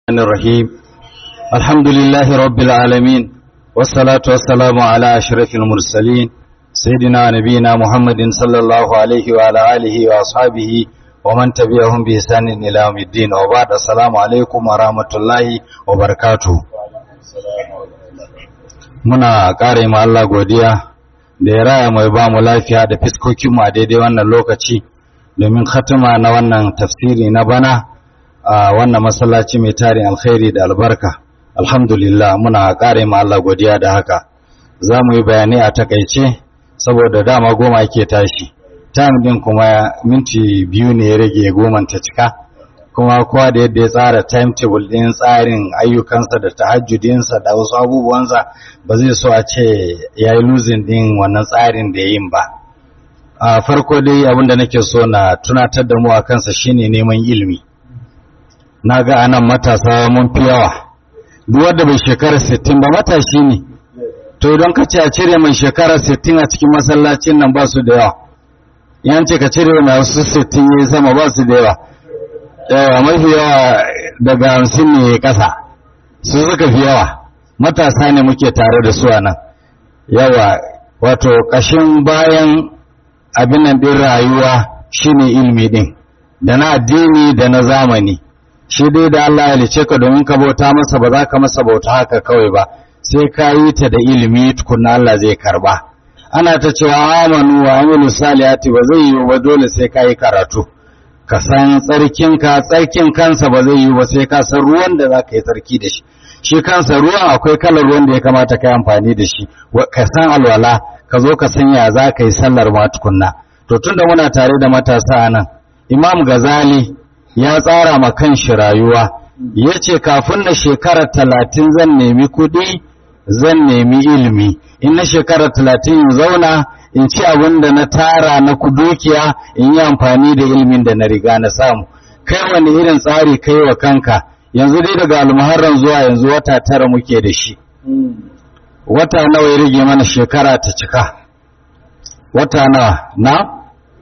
الرحمن الرحيم الحمد لله رب العالمين والصلاة والسلام على أشرف المرسلين سيدنا نبينا محمد صلى الله عليه وعلى آله وأصحابه ومن تبعهم بإحسان إلى يوم الدين وبعد السلام عليكم ورحمة الله وبركاته muna ƙare ma Allah godiya da ya raya mai ba mu lafiya da fiskokinmu a daidai wannan lokaci domin khatima na wannan tafsiri na bana a wannan masallaci mai tarin alkhairi da albarka alhamdulillah muna ƙare ma Allah godiya da haka za mu yi bayani a takaice saboda dama goma ke tashi time din kuma minti biyu ne ya rage goman ta cika kuma kowa da yadda ya tsara timetable din tsarin ayyukansa da tahajjudinsa da wasu abubuwansa ba zai so a ce ya yi losing din wannan tsarin da ya yin ba a farko dai abinda nake so na tunatar da mu a kansa shine neman ilimi na ga anan matasa mun fi yawa duk wanda bai shekara 60 ba matashi ne to don ka ce a cire mai shekara 60 a cikin masallacin nan ba su da yawa yan ce ka cire mai wasu 60 ya sama ba su da yawa yawa mafi yawa daga hamsin ne kasa su suka fi yawa matasa ne muke tare da su a nan yawa wato ƙashin bayan abin nan ɗin rayuwa shine ilmi ɗin da na addini da na zamani shi dai da Allah ya lice ka domin ka bauta masa ba za ka masa bauta haka kawai ba sai ka yi ta da ilimi tukunna Allah zai karba ana ta cewa amanu wa amilu salihati ba zai yi ba dole sai ka yi karatu ka san tsarkinka tsarkin kansa ba zai yi ba sai ka san ruwan da za ka yi tsarki da shi shi kansa ruwan akwai kalar ruwan da ya kamata ka yi amfani da shi ka san alwala ka zo ka san ya za ka yi sallar ma tukunna to tunda muna tare da matasa a nan imam gazali ya tsara ma kan shi rayuwa ya ce kafin na shekara talatin zan nemi kuɗi zan nemi ilimi in na shekara talatin in zauna in ci abin da na tara na dukiya in yi amfani da ilimin da na riga na samu kai wani irin tsari kai wa kanka yanzu dai daga almuharram zuwa yanzu wata tara muke da shi wata nawa ya rage mana shekara ta cika wata nawa na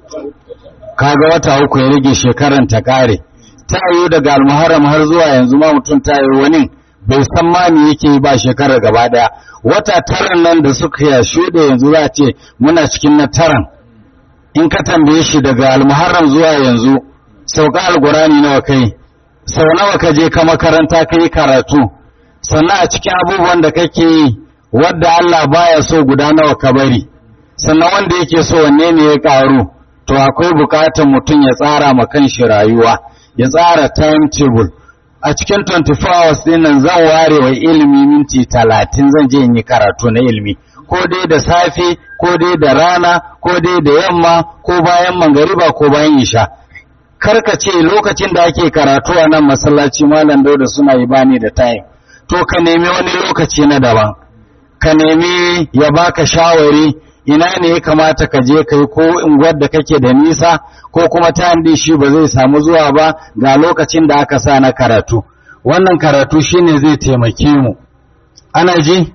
kaga wata uku ya rage shekaran ta kare ta yi daga almuharram har zuwa yanzu ma mutum ta yi wani bai san ma me yake ba shekarar gaba daya wata taran nan da suka ya shuɗe yanzu za a ce muna cikin na taran in ka tambaye shi daga almuharram zuwa yanzu sauka algurani nawa kai sau nawa ka je ka makaranta ka yi karatu sannan a cikin abubuwan da kake yi wadda Allah baya so guda nawa ka bari sannan wanda yake so wanne ne ya karu to akwai bukatar mutum ya tsara ma kanshi rayuwa ya tsara timetable a cikin 24 hours din nan zan ware wa ilimi minti talatin zan je in yi karatu na ilimi ko dai da safe ko dai da rana ko dai da yamma ko bayan mangariba ko bayan isha karka ce lokacin da ake karatu a nan masallaci malam dauda suna yi bani da time to ka nemi wani lokaci na daban ka nemi ya baka shawari ina ne ya kamata ka je kai ko unguwar da kake da nisa ko kuma ta shi ba zai samu zuwa ba ga lokacin da aka sa na karatu wannan karatu shine zai taimake mu ana ji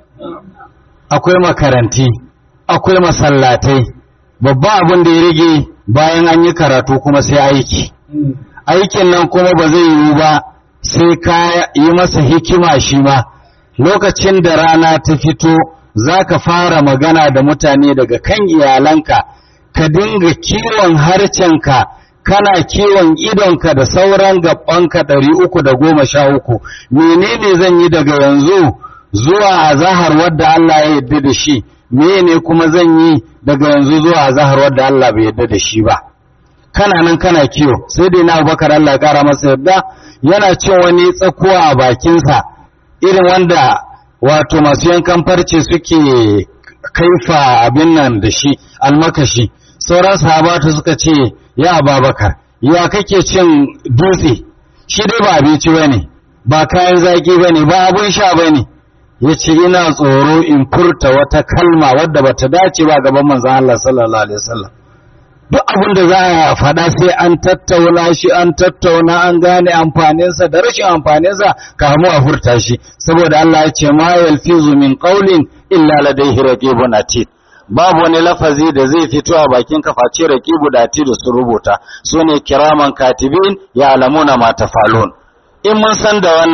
akwai makaranti akwai masallatai babba abin da ya rage bayan an yi karatu kuma sai aiki aikin nan kuma ba zai yiwu ba sai ka yi masa hikima shi ma lokacin da rana ta fito za ka fara magana da mutane daga kan iyalanka ka dinga kiwon harcenka kana kiwon idonka da sauran gabanka ɗari uku da goma sha uku menene zan yi daga yanzu zuwa a zahar wadda Allah ya yarda da shi menene kuma zan yi daga yanzu zuwa a zahar wadda Allah bai yarda da shi ba kana nan kana kiwo sai dai na abubakar Allah ya kara masa yarda yana cin wani tsakuwa a bakinsa irin wanda wato masu yankan farce suke kaifa abin nan da shi almakashi sauran sahabatu suka ce ya ababakar ya kake cin dutse shi dai ba abinci ba ne ba kayan zaki ba ne ba abin sha ba ne ya ce ina tsoro in furta wata kalma wadda ba ta dace ba gaban manzan Allah sallallahu alaihi wasallam duk abin da za a faɗa sai an tattauna shi an tattauna an gane amfaninsa da rashin amfaninsa kamu a furta shi saboda Allah ya ce ma yalfizu min qawlin illa ladayhi raqibun atid babu wani lafazi da zai fito a bakin ka face raqibu da atid su rubuta sune kiraman katibin ya alamuna ma tafalun in mun san da wannan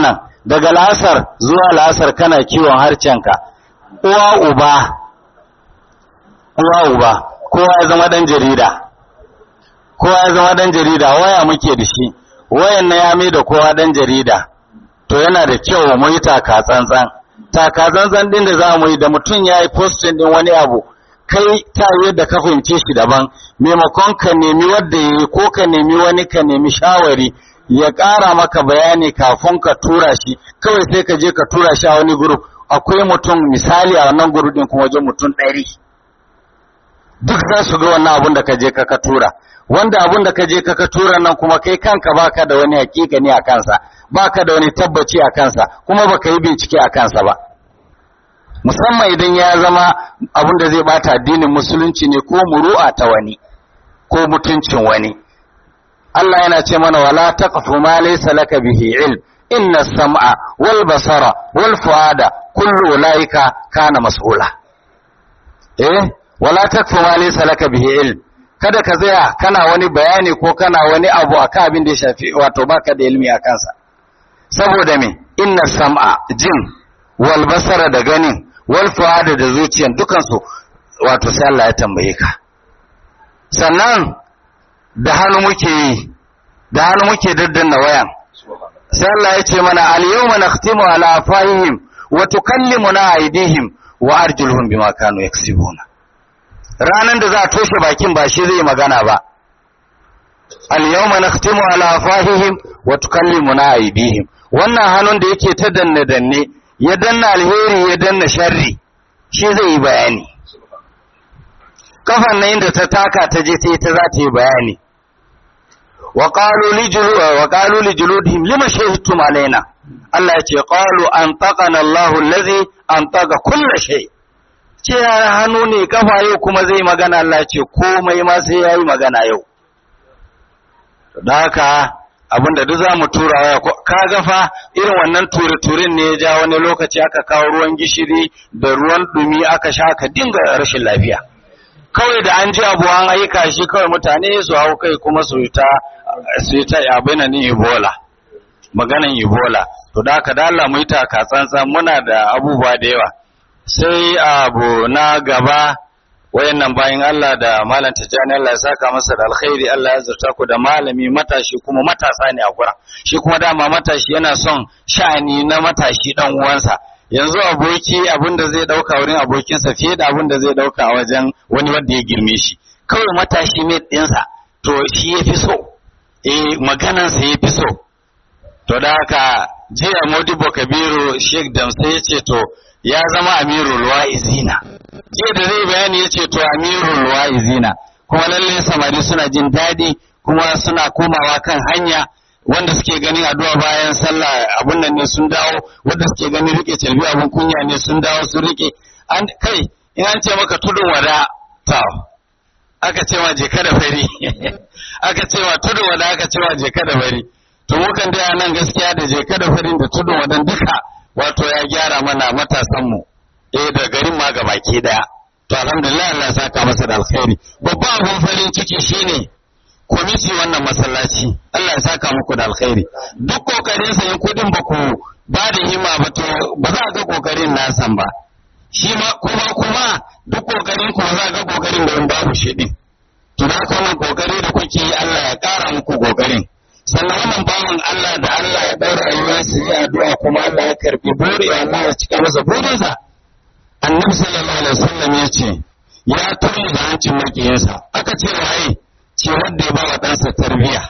daga la'asar zuwa la'asar kana kiwon harcenka uwa uba uwa uba kowa ya zama dan jarida kowa ya zama dan jarida waya muke da shi wayan na ya mai da kowa dan jarida to yana da kyau mu yi taka tsantsan taka tsantsan din da za mu yi da mutum ya yi postin din wani abu kai ta yadda ka fahimce shi daban maimakon ka nemi wadda ya yi ko ka nemi wani ka nemi shawari ya ƙara maka bayani kafin ka tura shi kawai sai ka je ka tura shi a wani group akwai mutum misali a wannan group din kuma wajen mutum ɗari duk za su ga wannan abun da ka je ka tura wanda abun da ka je ka tura nan kuma kai kanka baka da wani hakika ne a kansa baka da wani tabbaci a kansa kuma baka yi bincike a kansa ba musamman idan ya zama abun da zai bata addinin musulunci ne ko muru'a ta wani ko mutuncin wani Allah yana ce mana wala taqfu ma laysa laka bihi ilm inna sam'a wal basara wal fuada kullu ulaika kana mas'ula eh wala taqfu ma laysa laka bihi ilm kada ka tsaya kana wani bayani ko kana wani abu akan abin da ya shafi wato baka da ilmi a kansa saboda me inna sam'a jin wal basara da ganin wal fuada da zuciyan dukansu wato sai Allah ya tambaye ka sannan da hannu muke yi da hannu muke daddanna wayan sai Allah ya ce mana al-yawma nakhtimu ala afahihim wa tukallimuna aydihim wa arjuluhum bima kanu yaksibuna ranan da za a toshe bakin ba shi zai magana ba al-yawma nakhtimu ala afahihim wa tukallimuna aydihim wannan hannun da yake ta danne danne ya danna alheri ya danna sharri shi zai yi bayani kafan nan da ta taka ta je ta yi ta za ta yi bayani وقالوا لجلودهم لما شهدتم علينا Allah ya ce qalu antaqana Allahu allazi antaqa kull shay ce hannu ne kafa yau kuma zai magana Allah ce komai ma sai yayi magana yau da haka abinda duk zamu tura waya ka ga fa irin wannan ture-turen ne ya ja wani lokaci aka kawo ruwan gishiri da ruwan dumi aka sha ka dinga rashin lafiya kawai da an ji abu an aika shi kawai mutane su hau kai kuma su ta su yi ta abin nan Ebola maganan Ebola to da haka da Allah mu yi taka tsantsan muna da abubuwa da yawa sai abu na gaba wayannan bayan Allah da malam Tijjani Allah ya saka masa da alkhairi Allah ya zarta ku da malami matashi kuma matasa ne a gura shi kuma dama matashi yana son sha'ani na matashi dan uwansa yanzu aboki abin da zai dauka wurin abokinsa fiye da abin da zai dauka a wajen wani wanda ya girme shi kawai matashi mai ɗinsa to shi ya fi so eh maganansa ya fi so to da haka jiya modibo kabiru sheikh damsa ya ce to ya zama amirul wa'izina jiya da zai bayani ya ce to amirul wa'izina kuma lalle samari suna jin daɗi kuma suna komawa kan hanya wanda suke ganin addu'a bayan sallah abun nan ne sun dawo wanda suke ganin rike calbi abun kunya ne sun dawo sun rike an kai in an ce maka tudun wada ta aka ce ma je da fari aka ce ma tudun wada aka ce ma je da fari to mukan da nan gaskiya da je da farin da tudun wadan duka wato ya gyara mana matasan mu eh da garin ma gabaki daya to alhamdulillah Allah ya saka masa da alkhairi babban abun farin ciki shine kwamiti wannan masallaci Allah ya saka muku da alkhairi duk kokarin sa yin kudin ba ku ba da hima ba to ba za a ga kokarin nasan ba shi ma kuma kuma duk kokarin ku ba za a ga kokarin da babu shi din to da kuma kokari da kuke yi Allah ya kara muku kokarin sannan wannan bawan Allah da Allah ya daura rayuwar su yi addu'a kuma Allah ya karbi buri Allah ya cika masa burinsa annabi sallallahu alaihi wasallam ya ce ya tuni da hancin makiyinsa aka ce waye ce wanda ya ba wa ɗansa tarbiyya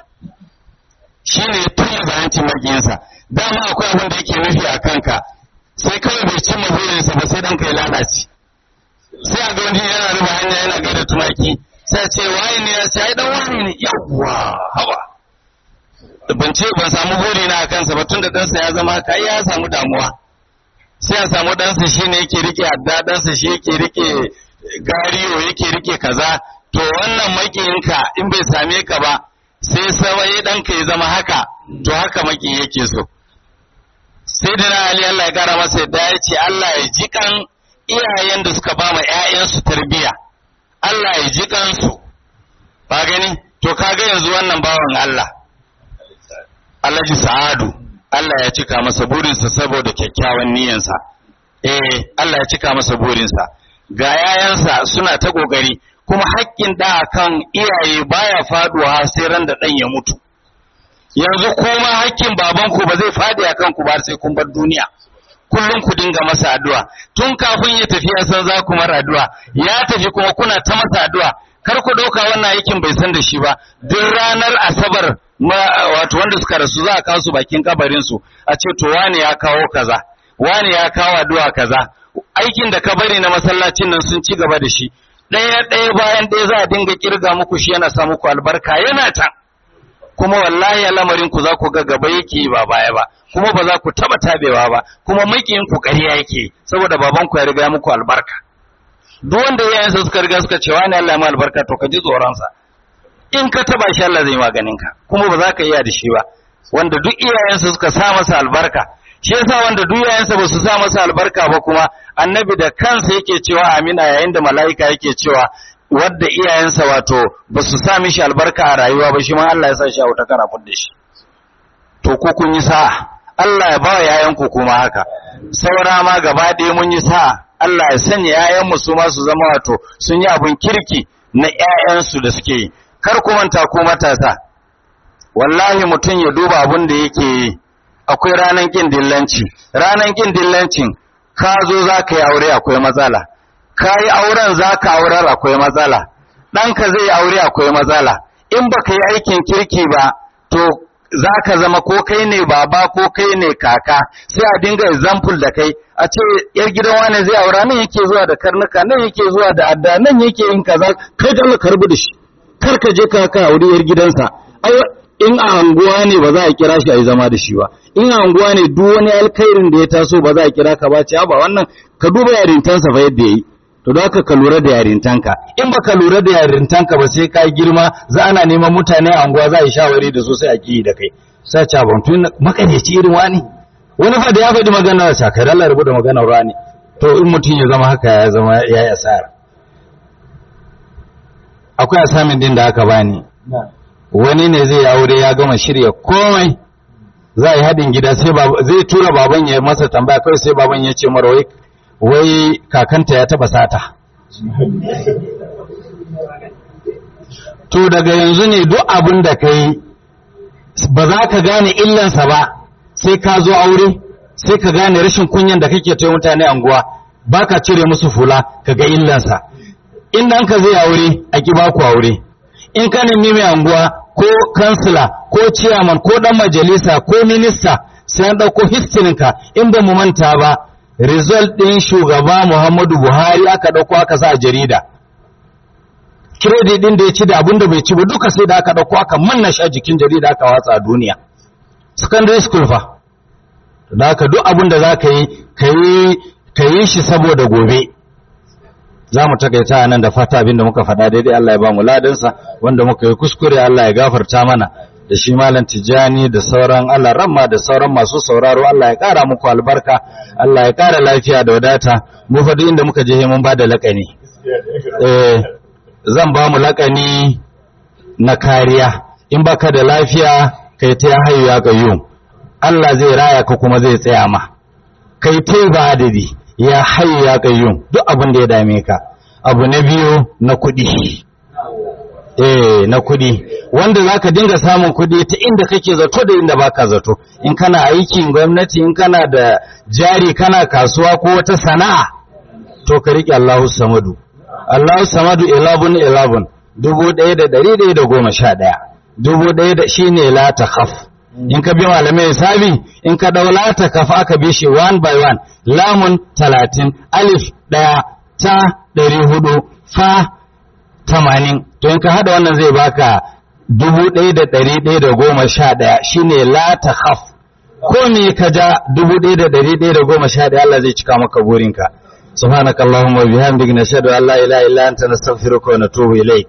shi ne tuni da hancin makiyinsa dama akwai abin da yake nufi a kanka sai kawai bai cimma burinsa ba sai ɗanka ya lalace sai a ga wani yana ruba hanya yana gaida tumaki sai ce waye ne ya ce ai dan wani ne yawwa hawa ban ce ban samu buri na kansa ba tun da ɗansa ya zama haka ya samu damuwa sai a samu ɗansa shi ne yake rike adda ɗansa shi yake rike gariyo yake rike kaza to wannan makiyinka in bai same ka ba sai sawaye ɗanka ya zama haka to haka maki yake so sai da na Ali Allah ya kara masa yadda ya ce Allah ya ji kan iyayen da suka ba ma ‘ya'yansu tarbiyya Allah ya ji kansu ba gani to kaga yanzu wannan bawan Allah Alhaji Sa'adu Allah ya cika masa burinsa saboda kyakkyawan niyansa eh Allah ya cika masa burinsa ga yayansa suna ta kokari kuma haƙƙin da kan iyaye baya faduwa sai ran da dan ya mutu yanzu kuma haƙƙin babanku ba zai fadi a kanku ba sai kun bar duniya kullum ku dinga masa addu'a tun kafin ya tafi ya san za ku mara addu'a ya tafi kuma kuna ta masa addu'a kar ku ɗauka wannan aikin bai san da shi ba duk ranar asabar wato wanda suka rasu za a kawo su bakin kabarin su a ce to wani ya kawo kaza wani ya kawo addu'a kaza aikin da ka bari na masallacin nan sun ci gaba da shi ɗaya ɗaya bayan ɗaya za a dinga kirga muku shi yana sa muku albarka yana can kuma wallahi lamarin ku za ku ga gaba yake ba baya ba kuma ba za ku taba tabewa ba kuma makiyin ku ƙarya yake saboda baban ku ya riga muku albarka duk wanda yayansa suka riga suka ce wani Allah ya albarka to ka ji tsoron sa in ka taba shi Allah zai maganin ka kuma ba za ka iya da shi ba wanda duk iyayensa suka sa masa albarka shi yasa wanda duk iyayensa ba su sa masa albarka ba kuma annabi da kansa yake cewa amina yayin da mala'ika yake cewa wadda iyayensa wato ba su sa mishi albarka a rayuwa ba shi ma Allah ya sa shi a wuta kana da shi to ko kun yi sa'a Allah ya ba wa yayanku kuma haka saura ma gaba ɗaya mun yi sa'a Allah ya sanya yayanmu su ma su zama wato sun yi abun kirki na yayansu da suke yi kar ku manta ku matasa wallahi mutum ya duba abun da yake yi akwai ranan kin dillanci ranan kin dillancin ka zo za ka yi aure akwai matsala ka yi auren za ka aurar akwai matsala ɗanka zai aure akwai matsala in ba ka yi aikin kirki ba to za ka zama ko kai ne baba ko kai ne kaka sai a dinga example da kai a ce yar gidan wane zai aura nan yake zuwa da karnuka nan yake zuwa da adda nan yake yin kaza kai da Allah karbu da shi kar ka je ka ka aure yar gidansa in a anguwa ne ba za a kira shi a yi zama da shi ba in a anguwa ne duk wani alkhairin da ya taso ba za a kira ka ba ce ba wannan ka duba yarintansa fa yadda yayi to da haka ka lura da yarintanka in baka lura da yarintanka ba sai ka girma za ana neman mutane a anguwa za a yi shawari da su sai a ki da kai sai ca ban tun makaneci irin wani wani fa da ya faɗi magana sa kai Allah rubuta maganar wani to in mutum ya zama haka ya zama ya yi asara akwai asamin din da aka bani wani ne zai aure ya gama shirya komai za a yi haɗin gida sai zai tura baban ya masa tambaya kawai sai baban ya ce mara wai wai kakanta ya taba sata to daga yanzu ne duk abin da ka yi ba za ka gane illansa ba sai ka zo aure sai ka gane rashin kunyan da kake ta mutane anguwa ba ka cire musu fula ka ga illansa in ka zai aure a ki baku aure in ka nemi mai anguwa ko kansila ko ciyaman ko dan majalisa ko minista sai an ɗauko histirinka in ba mu manta ba result ɗin shugaba Muhammadu Buhari aka ɗauko aka sa a jarida. Credit ɗin da ya ci da abin da bai ci ba duka sai da aka ɗauko aka manna shi a jikin jarida aka watsa a duniya. Secondary school fa. Da haka duk abin da za ka yi, ka yi shi saboda gobe. Za mu takaita a nan da fata abin da muka faɗa daidai Allah ya ba mu ladansa wanda muka yi kuskure Allah ya gafarta mana. da shi malam tijani da sauran Allah ramma da sauran masu sauraro Allah ya kara muku albarka Allah ya kara lafiya da wadata mu fa inda muka je mun ba da lakani eh zan ba mu lakani na kariya in baka da lafiya kai ta hayu ya qayyum Allah zai raya ka kuma zai tsaya ma kai ta ba adadi ya hayu ya qayyum duk abin da ya dame ka abu na biyu na kuɗi eh na kuɗi wanda za ka dinga samun kuɗi ta inda kake zato da inda baka zato in kana aikin gwamnati in kana da jari kana kasuwa ko wata sana'a to ka riƙe Allahu Samadu Allahu Samadu 11 11 dubu ɗaya da ɗari ɗaya da goma sha ɗaya dubu ɗaya da shi ne la ta khaf in ka bi malamai hisabi in ka ɗau la ta khaf aka bi shi one by one lamun talatin alif ɗaya ta ɗari hudu fa tamanin to in ka haɗa wannan zai baka dubu ɗaya da ɗari ɗaya da goma sha ɗaya shine la ta khaf ko me ka ja dubu ɗaya da ɗari ɗaya da goma sha ɗaya Allah zai cika maka burinka subhanaka allahumma wa bihamdika nashhadu an la ilaha illa anta nastaghfiruka wa natubu ilayk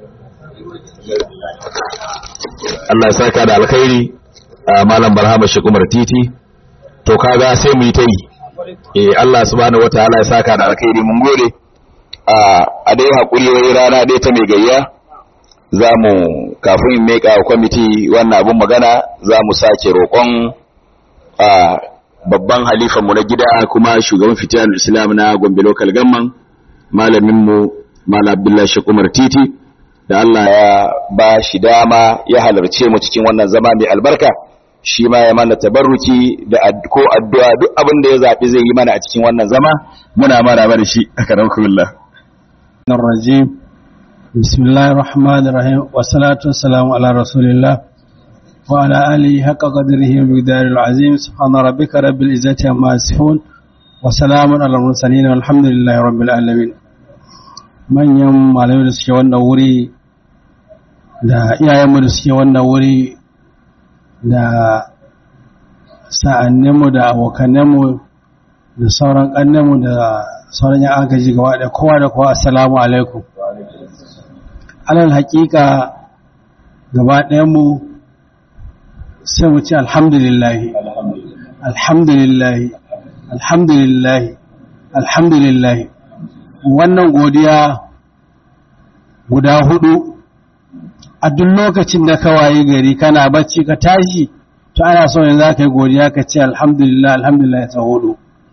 Allah ya saka da alkhairi malam barhama shi kumar titi to kaga sai mu yi ta yi eh Allah subhanahu wataala ya saka da alkhairi mun gode a dai hakuri wai rana dai ta mai gayya za mu kafin meka kwamiti wannan abun magana za mu sake roƙon babban halifanmu na gida kuma shugaban fitilar islam na gombe local gamman malaminmu malam abdullahi shek umar titi da Allah ya ba shi dama ya halarce mu cikin wannan zama mai albarka shi ma ya mana tabarruki da ko addu'a duk abin da ya zaɓi zai yi mana a cikin wannan zama muna mara mana shi a karamkullah الرجيم بسم الله الرحمن الرحيم والصلاة والسلام على رسول الله وعلى آله حق قدره ومقدار العظيم سبحان ربك رب العزة عما يصفون وسلام على المرسلين والحمد لله رب العالمين manyan malamai da suke wannan wuri da iyayenmu da suke wannan wuri da sa'anninmu da abokanninmu da sauran ƙannenmu da sauran yan agaji gaba da kowa da kowa assalamu alaikum alal haƙiƙa gaba ɗayanmu sai mu ce alhamdulillahi alhamdulillahi alhamdulillahi alhamdulillahi wannan godiya guda hudu a duk lokacin da ka waye gari kana bacci ka tashi to ana so yanzu za ka yi godiya ka ce alhamdulillah alhamdulillah ta hudu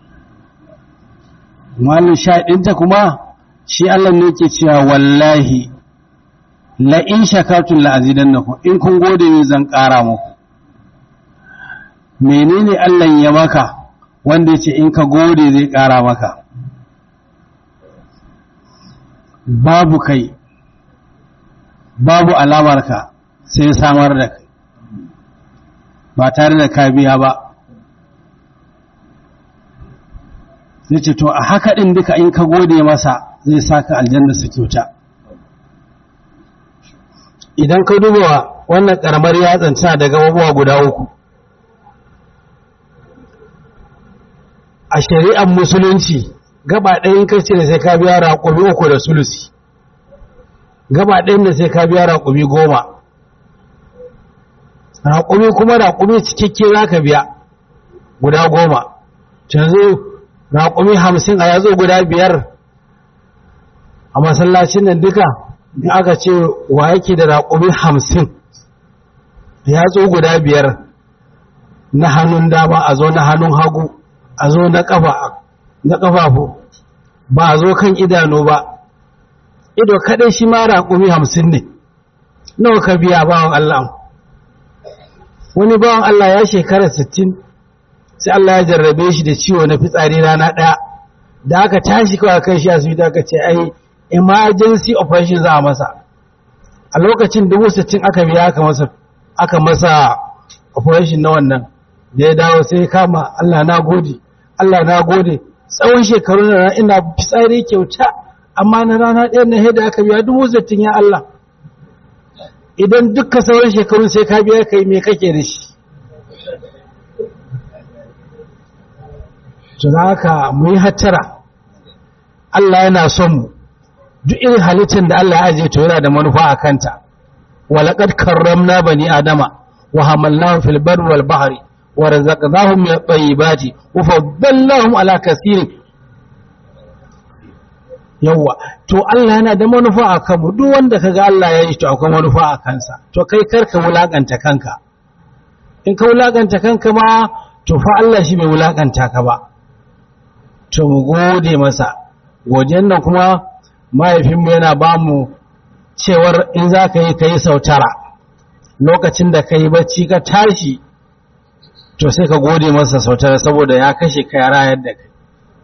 malin shaɗinta kuma shi Allah ne ke cewa wallahi la in shakartun la azidannakum in kun gode ne zan ƙara muku menene Allah ya maka wanda ya ce in ka gode zai ƙara maka babu kai babu alamarka sai samar da kai ba tare da ka biya ba ya ce to a haka ɗin duka in ka gode masa zai saka aljanna su kyauta idan ka duba wannan ƙaramar yatsan tana da gababuwa guda uku a shari'ar musulunci gaba ɗayan kace da sai ka biya raƙumi uku da sulusi gaba ɗayan da sai ka biya raƙumi goma raƙumi kuma raƙumi cikakke za ka biya guda goma canzu raƙumi hamsin a yazo guda biyar a masallacin nan duka da aka ce wa yake da raƙumi hamsin yatsu guda biyar na hannun dama a zo na hannun hagu a zo na ƙafafu ba a zo kan idanu ba ido kaɗai shi ma raƙumi hamsin ne nawa ka biya bawan Allah wani bawan Allah ya shekara sittin sai Allah ya jarrabe shi da ciwo na fitsari rana ɗaya da aka tashi kawai kan shi asibiti aka ce ai emergency operation za a masa a lokacin dubu sittin aka biya aka masa aka masa operation na wannan da ya dawo sai ya kama Allah na gode Allah na gode tsawon shekaru na ina fitsari kyauta amma na rana ɗaya na da aka biya dubu sittin ya Allah idan dukkan sauran shekarun sai ka biya kai me kake da shi to haka mu yi hattara Allah yana son mu duk irin halittar da Allah ya ajiye to yana da manufa a kanta walaqad karramna bani adama wa hamalnahum fil barri wal bahri wa razaqnahum min at-tayyibati wa faddalnahum ala kaseerin yawa to Allah yana da manufa a kanmu duk wanda kaga Allah ya yi to akwai manufa a kansa to kai karka wulakanta kanka in ka wulakanta kanka ma to fa Allah shi bai wulakanta ka ba to mu gode masa godiyan nan kuma mahaifinmu yana ba mu cewar in za ka yi ka yi sautara lokacin da ka yi bacci ka tashi to sai ka gode masa sautara saboda ya kashe ka ya rayar da kai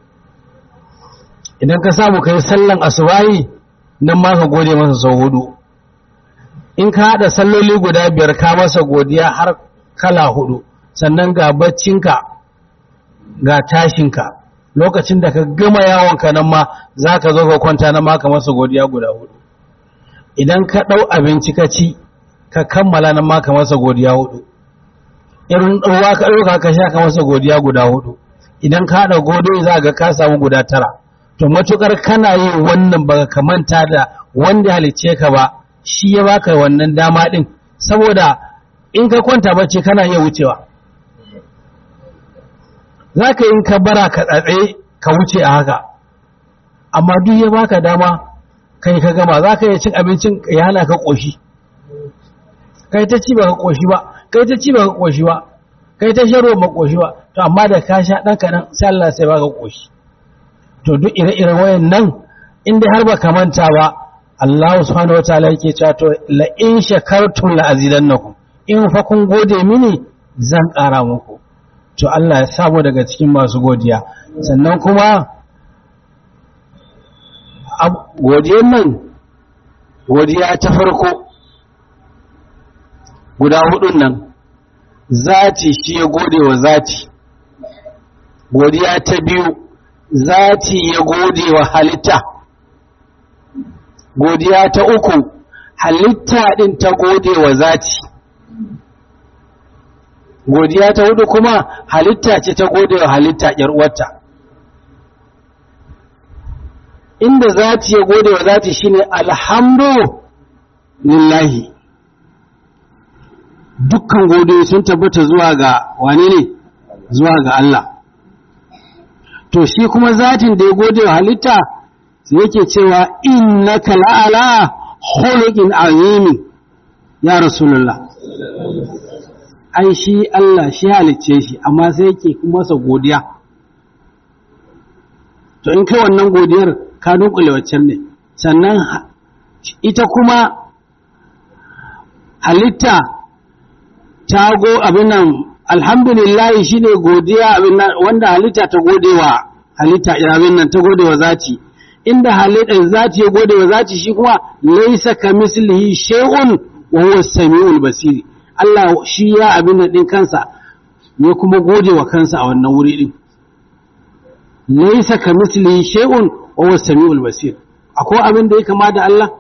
idan ka samu ka yi sallan asubahi nan ma ka gode masa sau hudu in ka haɗa salloli guda biyar ka masa godiya har kala hudu sannan ga baccinka ga tashinka lokacin da ka gama yawonka nan ma za ka zo ka kwanta nan ma ka masa godiya guda hudu idan ka ɗau abinci ka ci ka kammala nan ma ka masa godiya hudu irin ɗauwa ka ɗauka ka sha ka masa godiya guda hudu idan ka haɗa godo za ga ka samu guda tara to matukar kana yin wannan baka kamanta da wanda halicce ka ba shi ya baka wannan dama din saboda in ka kwanta bacci kana iya wucewa zaka in ka bara ka tsatse ka wuce a haka amma duk ya baka dama kai ka gama zaka iya cin abincin ya hana ka koshi kai ta ci baka koshi ba kai ta ci baka koshi ba kai ta sharo makoshi ba to amma da ka sha ɗan kaɗan sai Allah sai baka koshi to duk ire-iren wayan nan inda har ba ka manta ba Allah subhanahu wa ta'ala yake cewa to la in shakartum la azidannakum in fa kun gode mini zan ƙara muku to Allah ya samu daga cikin masu godiya sannan kuma godiyar nan godiya ta farko guda hudun nan zati shi ya gode wa zati godiya ta biyu zati ya gode wa halitta godiya ta uku halitta din ta gode wa zati godiya ta hudu kuma halitta ce ta gode wa halitta uwarta inda zati ya gode wa zati shine alhamdu lillahi dukkan gode sun tabbata zuwa ga wane ne zuwa ga Allah to shi kuma zatin da ya gode wa halitta yake cewa innaka la'ala khuluqin azimin ya rasulullah ai shi Allah shi halicce shi amma sai yake kuma sa godiya to in kai wannan godiyar ka dunkule waccan ne sannan ita kuma halitta ta go abin nan alhamdulillah shine godiya abin nan wanda halitta ta godewa halitta abin nan ta godewa zati inda halitta zati ya godewa zati shi kuma laysa kamislihi shay'un wa huwa as-sami'ul basir Allah shi ya abin nan din kansa ya kuma godewa kansa a wannan wuri din laysa kamislihi shay'un wa huwa as-sami'ul basir akwai abin da ya kama da Allah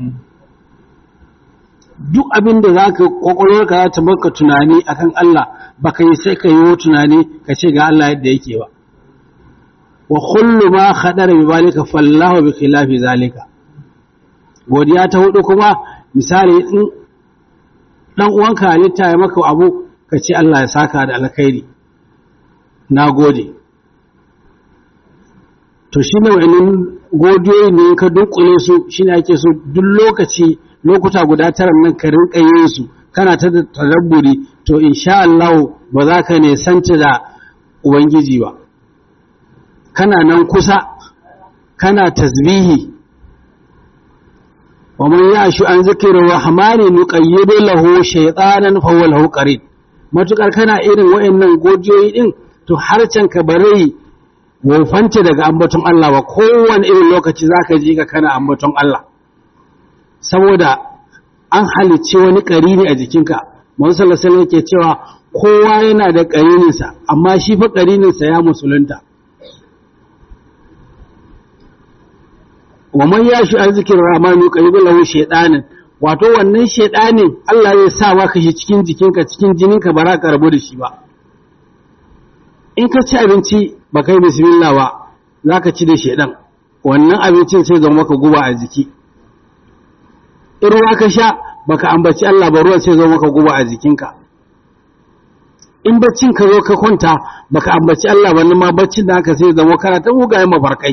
duk abin da za ka kwakwalwarka za ta maka tunani akan Allah ba ka yi sai ka yi tunani ka ce ga Allah yadda yake ba wa kullu ma khadara bi balika fallahu bi khilafi zalika godiya ta hudu kuma misali in dan uwanka halitta ya maka abu ka ce Allah ya saka da alkhairi na gode to shine wa'annan godiyoyi ne ka dunkule su shine ake so duk lokaci lokuta guda tara nan ka rinka yin su kana ta tadabburi to insha Allah ba za ka ne santa da ubangiji ba kana nan kusa kana tasbihi wa man yashu an zikri rahmani nuqayyidu lahu shaytanan fa huwa lahu qarin matukar kana irin wayannan godiyoyi din to harcen ka bare wofanta daga ambaton Allah ba kowane irin lokaci zaka ji ka kana ambaton Allah saboda an halicce wani ƙarini a jikinka Muhammad sallallahu alaihi yake cewa kowa yana da ƙarininsa amma shi fa ƙarininsa ya musulunta wa man yashi an zikirin rahmanu qaribul lahu shaytanin wato wannan shaytanin Allah zai sa maka shi cikin jikinka cikin jininka ba za ka rabu da shi ba in ka ci abinci ba kai bismillah ba za ka ci da shaydan wannan abincin sai zama maka guba a jiki in ruwa ka sha baka ambaci Allah ba ruwan sai zo maka guba a jikinka in baccin ka zo ka kwanta baka ambaci Allah ba ma baccin da aka sai zama kana ta mugayen mafarkai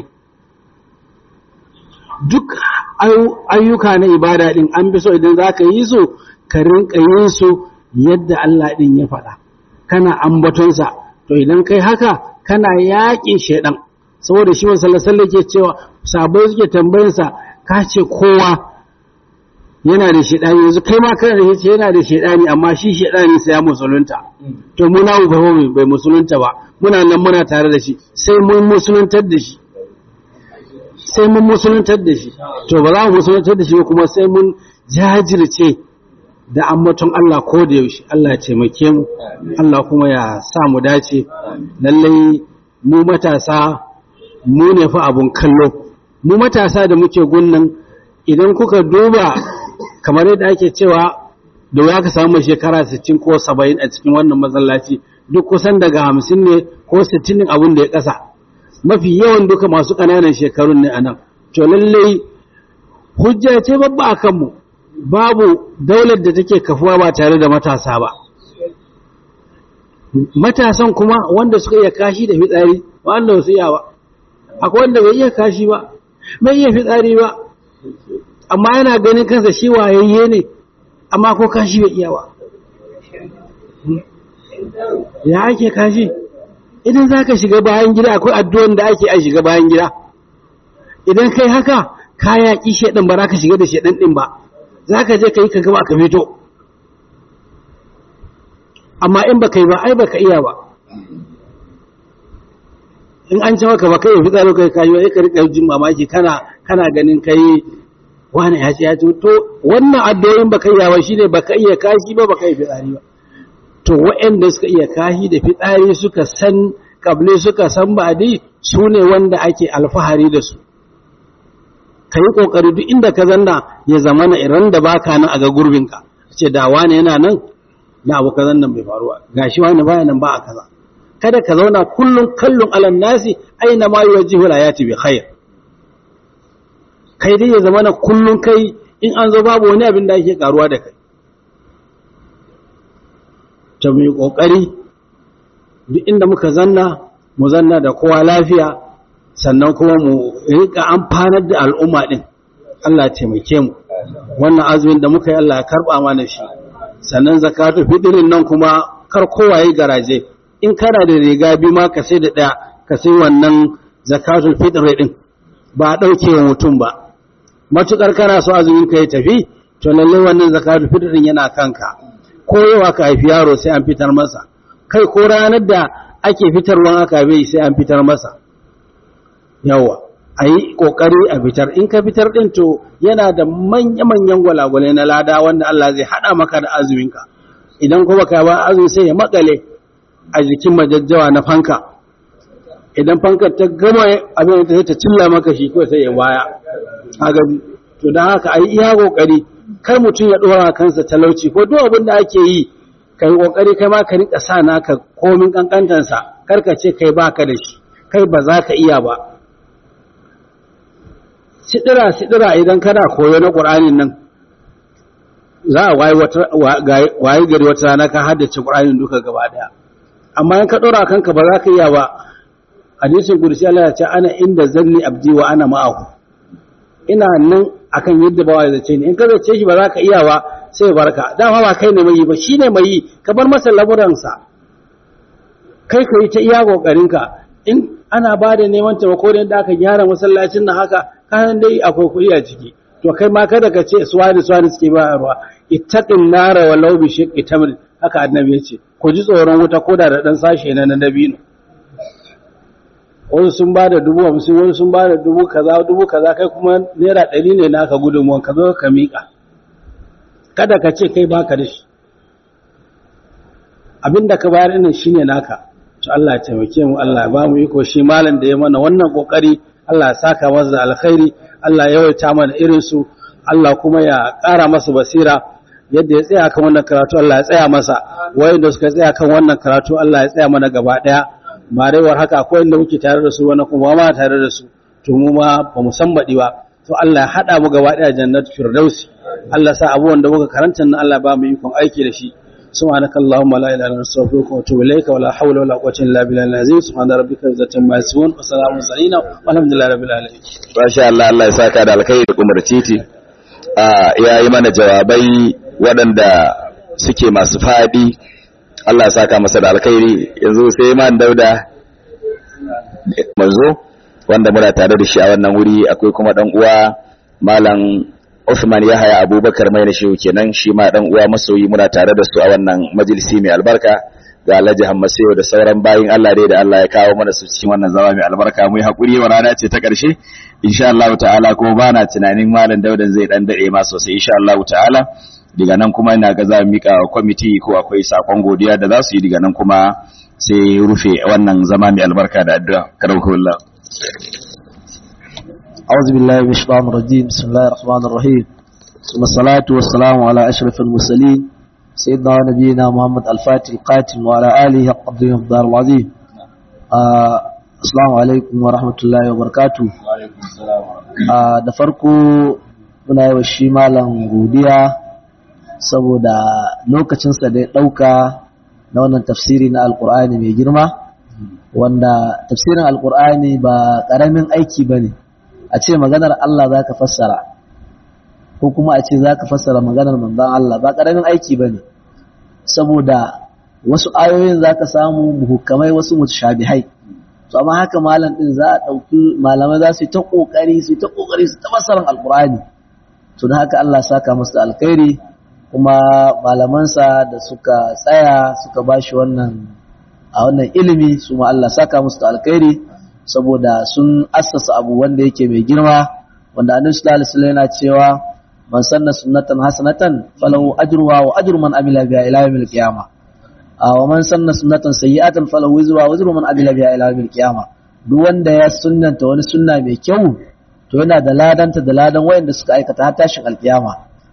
duk ayyuka na ibada din an bi so idan za ka yi su ka rinka yin su yadda Allah din ya faɗa kana ambatonsa to idan kai haka kana yaƙin shaidan saboda shi wasu sallallahu ke cewa sabai suke tambayinsa ka ce kowa yana da shaidani yanzu kai ma kana da shi yana da shaidani amma shi shaidani sai ya musulunta to mu na ba bai musulunta ba muna nan muna tare da shi sai mun musuluntar da shi sai mun musuluntar da shi to ba za mu musuluntar da shi kuma sai mun jajirce da ambaton Allah ko da yaushe Allah ya taimake mu Allah kuma ya sa mu dace lallai mu matasa mu ne fa abun kallo mu matasa da muke gunnan idan kuka duba kamar yadda ake cewa da ya ka samu shekara 60 ko 70 a cikin wannan masallaci duk kusan daga 50 ne ko 60 abin da ya kasa mafi yawan duka masu ƙananan shekarun ne anan to lallai hujja ce babba a kanmu babu daular da take kafuwa ba tare da matasa ba matasan kuma wanda suka iya kashi da fitsari wanda wasu iya ba akwai wanda bai iya kashi ba bai iya fitsari ba amma yana ganin kansa shi wayayye ne amma ko kashi bai iya ba ya ake kashi idan za ka shiga bayan gida akwai addu'an da ake a shiga bayan gida idan kai haka ka yaƙi shaɗin ba za ka shiga da shaɗin ɗin ba za ka je ka yi ka gaba ka fito amma in ba kai ba ai ba ka iya ba in an ce maka ba kai fi tsaro kai kayi ai ka rika jin mamaki kana kana ganin kai wani ya ce ya ce to wannan addu'o'in baka iya ba shine baka iya kashi ba baka iya fitsari ba to waɗanda suka iya kashi da fitsari suka san kable suka san badi su ne wanda ake alfahari da su ka yi ƙoƙari duk inda ka zanna ya zama na iran da baka nan a ga gurbinka ce da wani yana nan na abu kazan nan bai faruwa gashi wani baya nan ba a kaza kada ka zauna kullum kallon alan nasi aina ma yuwajjihu ayati bi khair kai dai ya zama na kullum kai in an zo babu wani abin da ake karuwa da kai ta mu yi kokari duk inda muka zanna mu zanna da kowa lafiya sannan kuma mu rika amfanar da al'umma din Allah taimake mu wannan azumin da muka yi Allah ya karba mana shi sannan zakatu fitrin nan kuma kar kowa yi garaje in kana da riga bi ma ka sai da ɗaya ka sai wannan zakatul fitr din ba ɗauke wa mutum ba matukar kana so azumin ka ya tafi to lalle wannan zakatul fitr din yana kanka ko yawa ka haifi yaro sai an fitar masa kai ko ranar da ake fitarwan aka bai sai an fitar masa yawa a yi ƙoƙari a fitar in ka fitar ɗin to yana da manya-manyan gwalagwalai na lada wanda Allah zai haɗa maka da azuminka idan kuma ka ba azumi sai ya makale a jikin majajjawa na fanka idan fankar ta gama abin da ta cilla maka shi ko sai ya waya agabi to don haka a yi iya kokari kar mutum ya dora kansa talauci ko duk abin da ake yi kai kokari kai ma ka rika sa naka komin kankantansa kar ka ce kai baka da shi kai ba za ka iya ba sidira sidira idan kana koyo na qur'anin nan za a wayi gari wata rana ka haddace qur'anin duka gaba daya amma in ka ɗora kanka ba za ka iya ba hadisin kursi Allah ya ce ana inda zanni abdi wa ana ma'ahu ina nan akan yadda ba ya zace ni in ka zace shi ba za ka iya ba sai barka dama ba kai ne mai yi ba shi ne mai yi ka bar masa lamuransa kai ka yi ta iya kokarin ka in ana ba da neman taimako da yadda aka gyara masallacin nan haka kayan dai akwai kuɗi a ciki to kai ma kada ka ce suwani suwani suke bayarwa ittaqin nara walau bi shiqqi tamr haka annabi ya ce ku ji tsoron wuta ko da ɗan sashe na na dabino wasu sun ba da dubu hamsin wasu sun ba da dubu kaza dubu kaza kai kuma naira ɗari ne naka gudunmuwan ka zo ka miƙa kada ka ce kai baka da shi abinda ka bayar ɗin shine naka to Allah ya taimake mu Allah ya ba mu iko shi malam da ya mana wannan kokari Allah ya saka masa da alkhairi Allah ya yawaita mana irin su Allah kuma ya ƙara masa basira yadda ya tsaya kan wannan karatu Allah ya tsaya masa wayanda suka tsaya kan wannan karatu Allah ya tsaya mana gaba daya marewar haka akwai inda muke tare da su wani kuma ma tare da su to mu ma ba mu san baɗi ba to Allah ya hada mu gaba daya jannatu firdausi Allah sa abubuwan da muka karanta nan Allah ba mu ikon aiki da shi سبحانك اللهم لا اله الا انت استغفرك واتوب اليك ولا حول ولا قوه الا بالله العظيم سبحان ربك رب العزه عما يصفون وسلام على المرسلين والحمد لله رب العالمين Masha Allah Allah ya saka da alkhairi da kumar titi ya yi mana jawabai waɗanda suke masu faɗi Allah ya saka masa da alkhairi yanzu sai man dauda manzo wanda muna tare da shi a wannan wuri akwai kuma dan uwa malam Uthman Yahaya Abubakar mai shi kenan shi ma dan uwa masoyi muna tare da su a wannan majalisi mai albarka ga Alhaji Hammasewa da sauran bayin Allah dai da Allah ya kawo mana su cikin wannan zama mai albarka mu yi hakuri wa rana ce ta ƙarshe insha Allah ta'ala kuma ba na tunanin malam Daudan zai dan dade ma sosai insha Allah ta'ala daga nan kuma ina ga za mu mika wa kwamiti ko akwai sakon godiya da za su yi daga nan kuma sai rufe wannan zama mai albarka da addu'a karamakullah أعوذ بالله من الشيطان الرجيم بسم الله الرحمن الرحيم ثم الصلاة والسلام على أشرف المرسلين سيدنا ونبينا محمد الفاتح القاتم وعلى آله قدره الدار العظيم آه السلام عليكم ورحمة الله وبركاته آه da farko muna yi wa shi malam godiya saboda lokacinsa da ya ɗauka na wannan tafsiri na alkur'ani mai girma wanda tafsirin alkur'ani ba ƙaramin aiki ba ne a ce maganar Allah za ka fassara ko kuma a ce za ka fassara maganar manzan Allah ba ƙaramin aiki ba ne saboda wasu ayoyin za ka samu muhukamai wasu mutashabihai to amma haka malam din za a ɗauki malamai za su yi ta ƙoƙari su yi ta ƙoƙari su ta masarar alƙur'ani to da haka Allah saka musu da alkhairi kuma malamansa da suka tsaya suka ba shi wannan a wannan ilimi su ma Allah saka musu da alkhairi saboda sun assasa abu wanda yake mai girma wanda annabi sallallahu alaihi wasallam yana cewa man sanna sunnatan hasanatan falahu ajruha wa ajru man amila biha ila yawmil qiyamah wa man sanna sunnatan sayyi'atan falahu wizruha wa wizru man amila biha ila yawmil qiyamah duk wanda ya sunnanta wani sunna mai kyau to yana da ladanta da ladan wayanda suka aikata har tashin alkiyama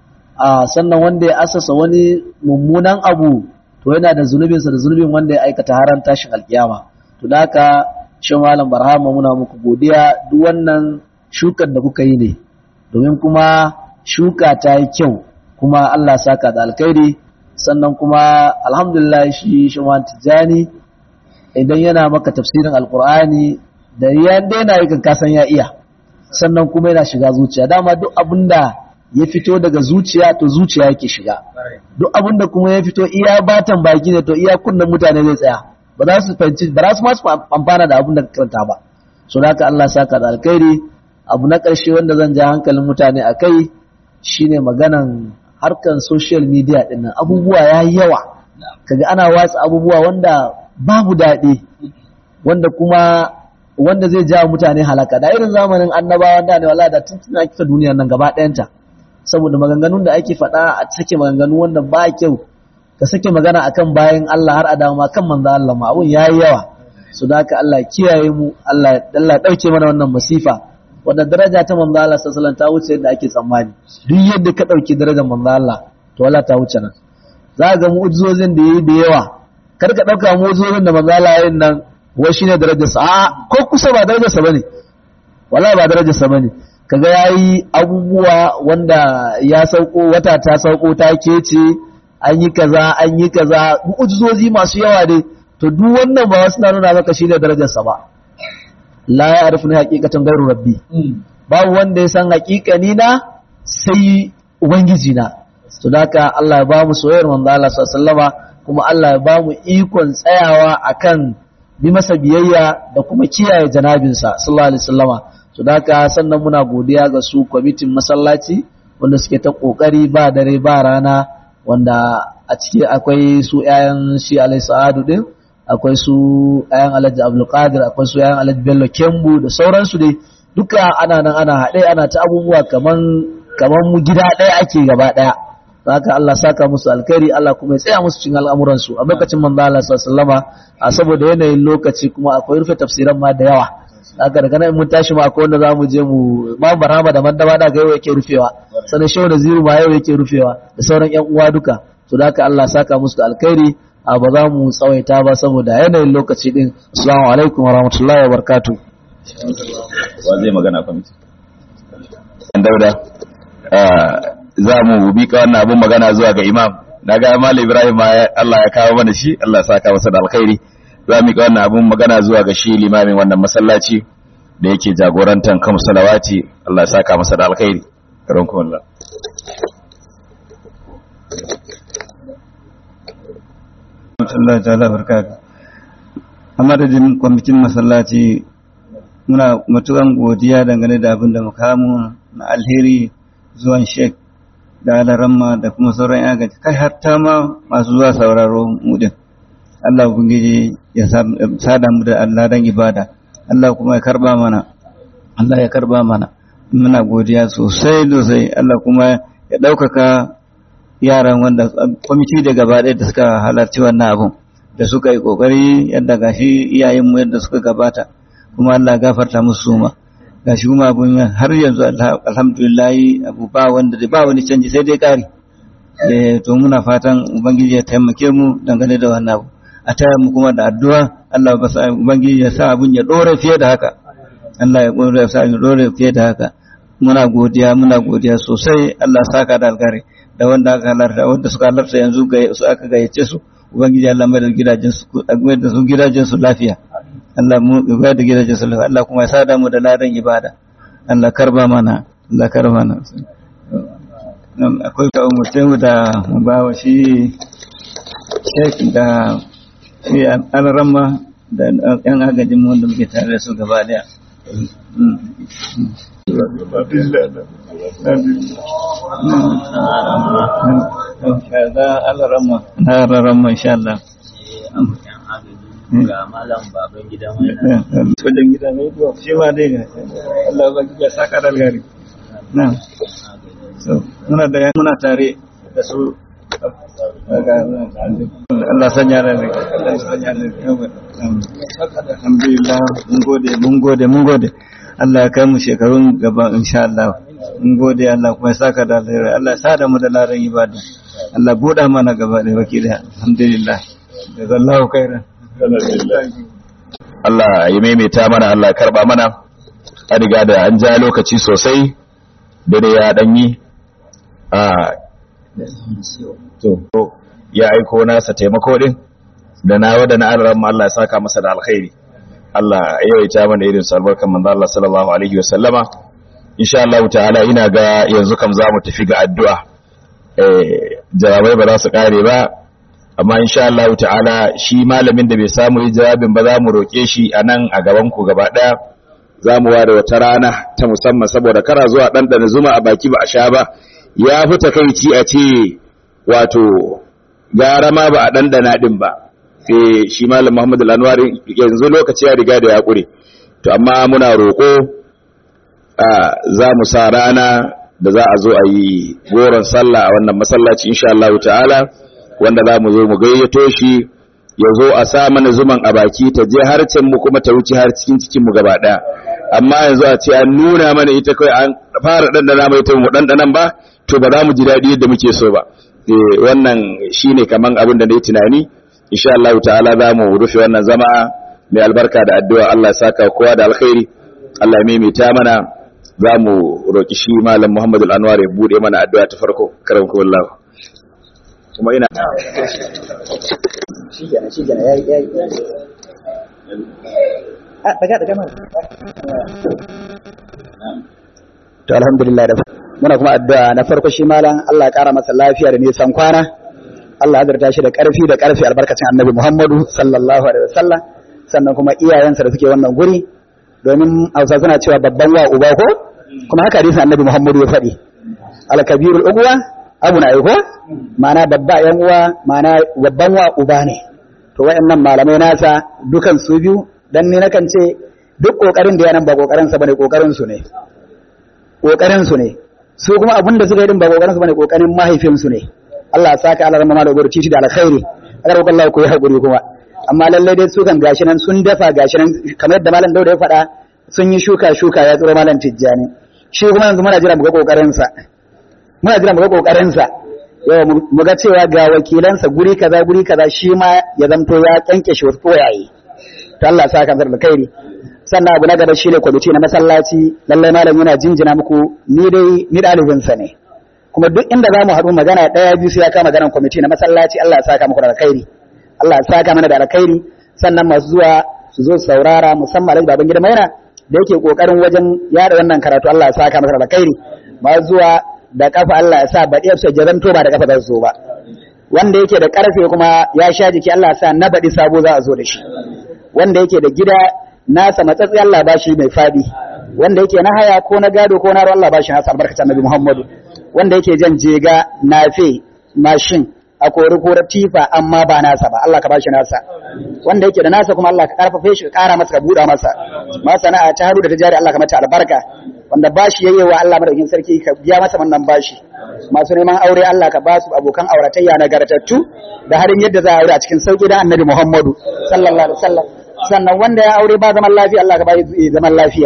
a sannan wanda ya asasa wani mummunan abu to yana da zunubinsa da zunubin wanda ya aikata har tashin alkiyama to da haka shi malam barhama muna muku godiya duk wannan shukar da kuka yi ne domin kuma shuka ta yi kyau kuma Allah saka da alkhairi sannan kuma alhamdulillah shi shi tijani idan yana maka tafsirin alkur'ani da ya daina yi kasan ya iya sannan kuma yana shiga zuciya dama duk abinda ya fito daga zuciya to zuciya yake shiga duk abinda kuma ya fito iya batan baki ne to iya kunnen mutane zai tsaya ba za su fahimci ba za su masu amfana da abin da karanta ba so da haka Allah saka da alkhairi abu na ƙarshe wanda zan ja hankalin mutane a kai shine maganan harkan social media din nan abubuwa ya yi yawa kaga ana watsa abubuwa wanda babu daɗi wanda kuma wanda zai jawo mutane halaka da irin zamanin annabawa da ne wallahi da tun tuna kika duniyar nan gaba ɗayanta saboda maganganun da ake faɗa a sake maganganu wanda ba kyau ka sake magana akan bayan Allah har a dama kan manzo Allah ma abun yayi yawa su da haka Allah kiyaye mu Allah Allah dauke mana wannan masifa wanda daraja ta manzo Allah sallallahu alaihi wasallam ta wuce yadda ake tsammani duk yadda ka dauki darajar manzo Allah to wala ta wuce nan za ga mu'jizozin da yayi da yawa kar ka dauka mu'jizozin da manzo Allah yayin nan wai shine darajar sa a ko kusa ba darajar sa bane wallahi ba darajar sa bane kaga yayi abubuwa wanda ya sauko wata ta sauko ta kece an yi kaza an yi kaza mu'jizozi masu yawa dai to duk wannan ba wasu na nuna maka shine darajar sa ba la ya arifu na hakikatan gairu rabbi babu wanda ya san hakikani na sai ubangiji na to haka Allah ya ba mu soyayyar manzo Allah sallallahu kuma Allah ya ba mu ikon tsayawa akan bi masa biyayya da kuma kiyaye janabinsa sallallahu alaihi wasallama to haka sannan muna godiya ga su kwamitin masallaci wanda suke ta kokari ba dare ba rana wanda a ciki akwai su 'ya'yan shi alai sa'adu din akwai su ayan alhaji abdulkadir akwai su ayan alhaji bello kembu da sauransu dai duka ana nan ana haɗe ana ta abubuwa kaman kaman mu gida ɗaya ake gaba ɗaya haka Allah saka musu alkhairi Allah kuma ya tsaya musu cikin al'amuran su a lokacin manzo Allah sallallahu a saboda yanayin lokaci kuma akwai rufe tafsiran ma da yawa haka daga nan mun tashi ma akwai wanda za mu je mu ma barama da mandaba da ga yau yake rufewa sanan shehu da ziru ma yau yake rufewa da sauran yan uwa duka to da haka Allah saka musu da alkhairi a ba za mu tsawaita ba saboda yanayin lokaci din assalamu alaikum wa rahmatullahi wa barakatuh wa zai magana kwamiti dauda za mu bi ka wannan abun magana zuwa ga imam na ga mal ibrahim ma Allah ya kawo mana shi Allah ya saka masa da alkhairi za mu ka wannan abun magana zuwa ga shi limamin wannan masallaci da yake jagorantar kan salawati Allah ya saka masa da alkhairi karon Allah Allah ta'ala barkatu a madadin kwamitin masallaci muna matukan godiya dangane da abin da mukamu na alheri zuwan shek da alaramma da kuma sauran agaji kai hatta ma masu zuwa sauraro mu din Allah ubangiji ya sada mu da Allah dan ibada Allah kuma ya karba mana Allah ya karba mana muna godiya sosai sosai Allah kuma ya ɗaukaka yaran wanda kwamiti da gaba ɗaya da suka halarci wannan abun da suka yi ƙoƙari yadda gashi iyayenmu yadda suka gabata kuma Allah gafarta musu suma gashi kuma abun har yanzu alhamdulillah abu ba wanda ba wani canji sai dai ƙari to muna fatan ubangiji ya taimake mu dangane da wannan abu a taya mu kuma da addu'a Allah ba sa ubangiji ya sa abun ya ɗore fiye da haka Allah ya ɗore ya sa ya ɗore fiye da haka muna godiya muna godiya sosai Allah saka da alkhairi da wanda aka halarta wanda suka halarta yanzu su aka gayyace su ubangiji Allah mai da gidajen su mai da su gidajen su lafiya Allah mu mai da gidajen su lafiya Allah kuma ya sada mu da ladan ibada Allah karba mana Allah karba mana akwai ka umurce mu da mu ba wa shi shek da shi an rama da yan agajin mu wanda muke tare da su gaba daya ga Allah rama na rama insha Allah ga malam baban gida mai wajen gida mai to shi ma dai ga Allah ba ki saka da algari na so muna da muna tare da su Allah sanya da ne Allah sanya da ne alhamdulillah mun gode mun gode mun gode Allah ya kai mu shekarun gaba insha Allah mun gode Allah kuma ya saka da alheri Allah ya sa da mu da laran ibada Allah buɗa mana gaba da baki da alhamdulillah jazallahu khairan Allah ya maimaita mana Allah ya karba mana a riga da an ja lokaci sosai dare ya danyi a to ya aiko nasa taimako din da na wada na Allah Allah ya saka masa da alkhairi Allah ya yawaita mana irin su albarkan manzo Allah sallallahu alaihi wasallama insha Allah ta'ala ina ga yanzu kam za mu tafi ga addu'a eh jawabai ba za su kare ba amma insha Allah ta'ala shi malamin da bai samu yi jawabin ba za mu roke shi a nan a gaban ku gaba daya za mu ware wata rana ta musamman saboda kara zuwa ɗanɗana zuma a baki ba a sha ba ya fi takaici a ce wato gara ma ba a ɗanɗana ɗin ba sai shi malam Muhammad al-Anwar yanzu lokaci ya riga da ya ƙure to amma muna roƙo a za mu sa rana da za a zo a yi goron sallah a wannan masallaci insha Allah ta'ala wanda za mu zo mu gayyato shi ya zo a sa mana zuman a baki ta je harcen mu kuma ta wuce har cikin cikin mu gaba daya amma yanzu a ce an nuna mana ita kai an fara dandana mai ta mu dandanan ba to ba za mu ji daɗi yadda muke so ba eh wannan shine kaman abin da na yi tunani insha Allah ta'ala za mu rufe wannan zama mai albarka da addu'a Allah ya saka kowa da alkhairi Allah ya maimaita mana za mu roki shi malam Muhammadu Anwar ya bude mana addu'a ta farko karamku wallahi kuma ina shi kenan shi kenan yayi yayi a daga daga mana to alhamdulillah da muna kuma addu'a na farko shi malam Allah ya kara masa lafiya da nisan kwana Allah ya zarta shi da karfi da karfi albarkacin Annabi Muhammadu sallallahu alaihi wasallam sannan kuma iyayensa da suke wannan guri domin Hausa suna cewa babban wa uba ko kuma haka hadisin Annabi Muhammadu ya faɗi al-kabirul ugwa abu na aiko ma'ana babba yan uwa ma'ana babban wa uba ne to wayannan malamai nasa dukan su biyu dan ni nakan ce duk kokarin da yanan ba kokarin sa bane kokarin su ne kokarin su ne su kuma abin da suka yi din ba kokarin su bane kokarin mahaifin su ne Allah ya saka Allah rahama da gurci da alkhairi agar ko Allah ko yi hakuri kuma amma lalle dai su kan gashi nan sun dafa gashi nan kamar yadda malam Dauda ya faɗa sun yi shuka shuka ya tsoro malam Tijjani shi kuma yanzu muna jira mu ga kokarin sa muna jira mu ga kokarin sa yawa mu ga cewa ga wakilansa guri kaza guri kaza shi ma ya zamto ya kyanke shi wasu koyaye to Allah sa kan da kairi sannan abu na gaba shine kwamiti na masallaci lallai malam yana jinjina muku ni dai ni dalibin sa ne kuma duk inda za mu haɗu magana ɗaya biyu sai ya kama maganar kwamiti na masallaci Allah ya saka muku da alkhairi Allah ya saka mana da alkhairi sannan masu zuwa su zo su saurara musamman Alhaji Baban Gida Maina da yake kokarin wajen yada wannan karatu Allah ya saka masa da alkhairi masu zuwa da kafa Allah ya sa baɗi su jaranto ba da kafa za su zo ba wanda yake da karfe kuma ya sha jiki Allah ya sa na baɗi sabo za a zo da shi wanda yake da gida nasa matsatsi Allah ba shi mai fadi wanda yake na haya ko na gado ko na ruwa Allah ba shi nasa albarkacin Annabi Muhammadu wanda yake jan jega nafe mashin a kori ko tifa amma ba nasa ba Allah ka ba shi nasa wanda yake da nasa kuma Allah ka karfafe shi ka kara masa ka buɗa masa ma sana'a ta haru da ta jari Allah ka mata albarka wanda bashi yayyewa Allah madaukin sarki ka biya masa wannan bashi masu neman aure Allah ka ba su abokan auratayya nagartattu da harin yadda za a aure a cikin sauki dan Annabi Muhammadu sallallahu alaihi wasallam sannan wanda ya aure ba zaman lafiya Allah ka ba shi zaman lafiya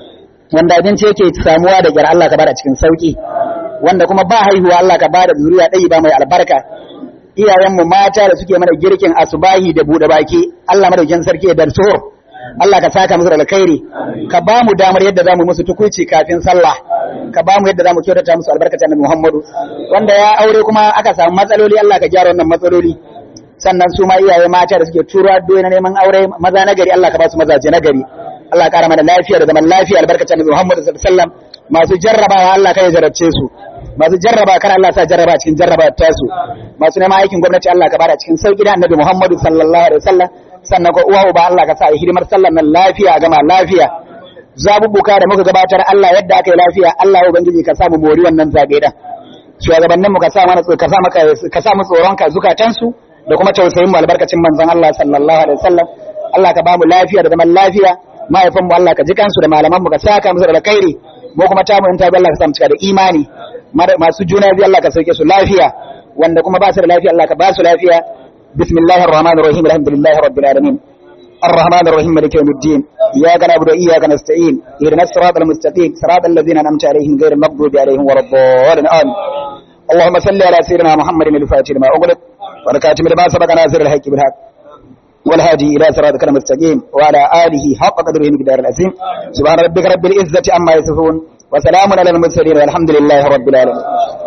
wanda abinci yake samuwa da gyar Allah ka ba da cikin sauki wanda kuma ba haihuwa Allah ka ba da zuriya ɗaya ba mai albarka iyayenmu mata da suke mana girkin asubahi da buɗe baki Allah madaukin sarki ya darso Allah ka saka musu da alkhairi ka ba mu damar yadda zamu musu tukuici kafin sallah ka ba mu yadda zamu kyautata musu albarkacin Annabi Muhammadu wanda ya aure kuma aka samu matsaloli Allah ka gyara wannan matsaloli sannan su ma iyaye mata da suke turo addu'o'i na neman aure maza na gari Allah ka ba su mazaje na gari Allah ka kara mana lafiya da zaman lafiya albarkacin Annabi Muhammadu sallallahu alaihi wasallam masu jarrabawa Allah ka ya jarabce su masu jarraba kar Allah sa jarraba cikin jarraba ta su masu neman aikin gwamnati Allah ka bada cikin sauki da Annabi Muhammadu sallallahu alaihi wasallam sannan ko uwa uba Allah ka sa hidimar sallar nan lafiya gama lafiya zabubuka da muka gabatar Allah yadda aka yi lafiya Allah ubangiji ka samu mori wannan zabe da shugabanninmu ka sa mana ka sa maka ka sa mu tsoron ka zukatansu da kuma tausayin mu albarkacin manzon Allah sallallahu alaihi wasallam Allah ka ba mu lafiya da zaman lafiya mahaifan mu Allah ka ji kansu da malaman mu ka saka musu da alkhairi mu kuma ta mu in ta bi Allah ka sa mu cika da imani masu juna biyu Allah ka sauke su lafiya wanda kuma ba su da lafiya Allah ka ba su lafiya bismillahir rahmanir rahim alhamdulillahi rabbil alamin الرحمن الرحيم مالك يوم الدين إياك نعبد وإياك نستعين اهدنا الصراط المستقيم صراط الذين أنعمت عليهم غير المغضوب عليهم ولا الضالين آمين اللهم صل على سيدنا محمد الفاتح لما أغلق والكاتم لما سبق ناصر الحق بالحق والهادي إلى صراطك المستقيم وعلى آله حق قدره مقدار العظيم سبحان ربك رب العزة عما يصفون وسلام على المرسلين والحمد لله رب العالمين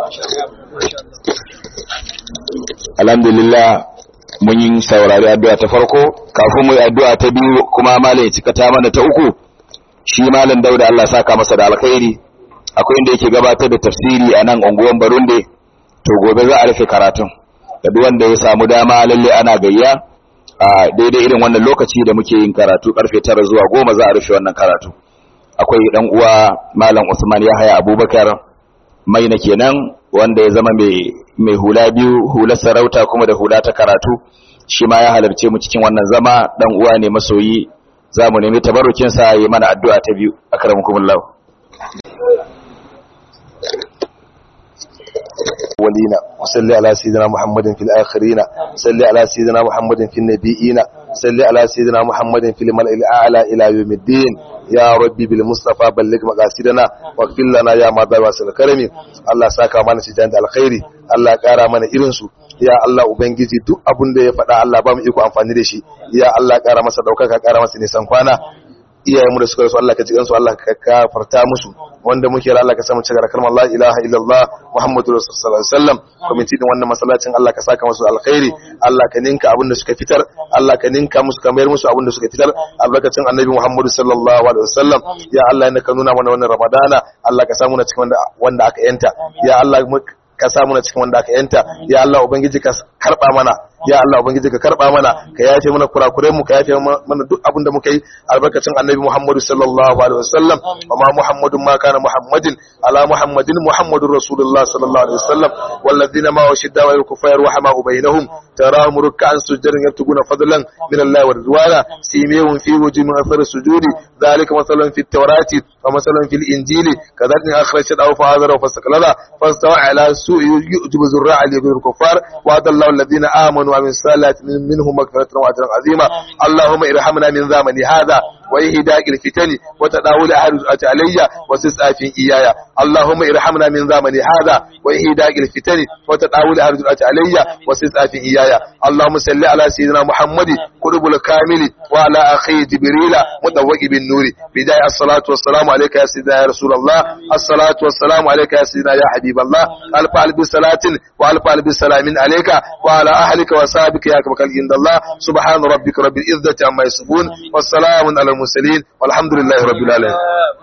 الحمد لله mun yi saurari addu'a ta farko kafin mu yi addu'a ta biyu kuma malam ya cika ta mana ta uku shi malam Dauda Allah saka masa da alkhairi akwai inda yake gabatar da tafsiri a nan unguwan Barunde to gobe za a rufe karatun da duk wanda ya samu dama lalle ana gayya a daidai irin wannan lokaci da muke yin karatu karfe 9 zuwa 10 za a rufe wannan karatu akwai dan uwa malam Usman Yahaya Abubakar mai na kenan wanda ya zama mai mai hula biyu hular sarauta kuma da hula ta karatu shi ma ya halarce mu cikin wannan zama dan uwa ne masoyi za mu nemi tabarrukin sa yi mana addu'a ta biyu akramukumullah ولينا وصل على سيدنا محمد في الآخرين صل على سيدنا محمد في النبيين صل على سيدنا محمد في الملأ الأعلى إلى يوم الدين يا ربي بالمصطفى بلغ مقاصدنا واغفر لنا يا ماذا واسل الكرم الله ساكا mana sijan da alkhairi Allah kara mana irin su ya Allah ubangiji duk abun da ya faɗa Allah ba mu iko amfani da shi ya Allah kara masa daukaka kara masa nisan kwana iyayenmu da suka rasu Allah ka ji kansu Allah ka kafarta musu wanda muke da Allah ka samu cigara kalmar la ilaha illallah muhammadu rasul sallallahu alaihi wasallam kwamiti din wannan masallacin Allah ka saka musu alkhairi Allah ka ninka abin da suka fitar Allah ka ninka musu ka mayar musu abin da suka fitar albarkacin annabi muhammadu sallallahu alaihi wasallam ya Allah ne ka nuna mana wannan ramadana Allah ka samu na cikin wanda wanda aka yanta ya Allah ka samu na cikin wanda aka yanta ya Allah ubangiji ka karba mana ya Allah ubangiji ka karba mana ka yafe mana kurakuren mu ka yafe mana duk abin da muka yi albarkacin annabi Muhammadu sallallahu alaihi wasallam wa ma Muhammadun ma kana Muhammadin ala Muhammadin Muhammadur Rasulullah sallallahu alaihi wasallam walladhina ma washidda wa yakufar wa hama bainahum tarahum ruk'an sujadan yabtuguna fadlan min Allah wa ridwana simihum fi wujuhihim athar sujudi dhalika mathalan fi at-taurati wa mathalan fil injili kadhalika akhrajat aw fa'adara wa fastaklada fastawa ala su'i yujibu zurra'a li kuffar wa adallahu alladhina amanu ومن سالات منهم مغفرة وأجرا عظيما اللهم ارحمنا من زمن هذا وإهداء الفتن وتداول أهل علي وسسعى في إياي اللهم ارحمنا من زمن هذا وإهداء الفتن وتداول أهل علي وسسعى في إياي اللهم صل على سيدنا محمد قلوب الكامل وعلى أخي جبريل مدوق بالنور بداية الصلاة والسلام عليك يا سيدنا يا رسول الله الصلاة والسلام عليك يا سيدنا يا حبيب الله ألف ألف صلاة وألف ألف سلام عليك وعلى أهلك وصحبك يا كبك عند الله سبحان ربك رب العزة عما يصفون والسلام على المرسلين والحمد لله رب العالمين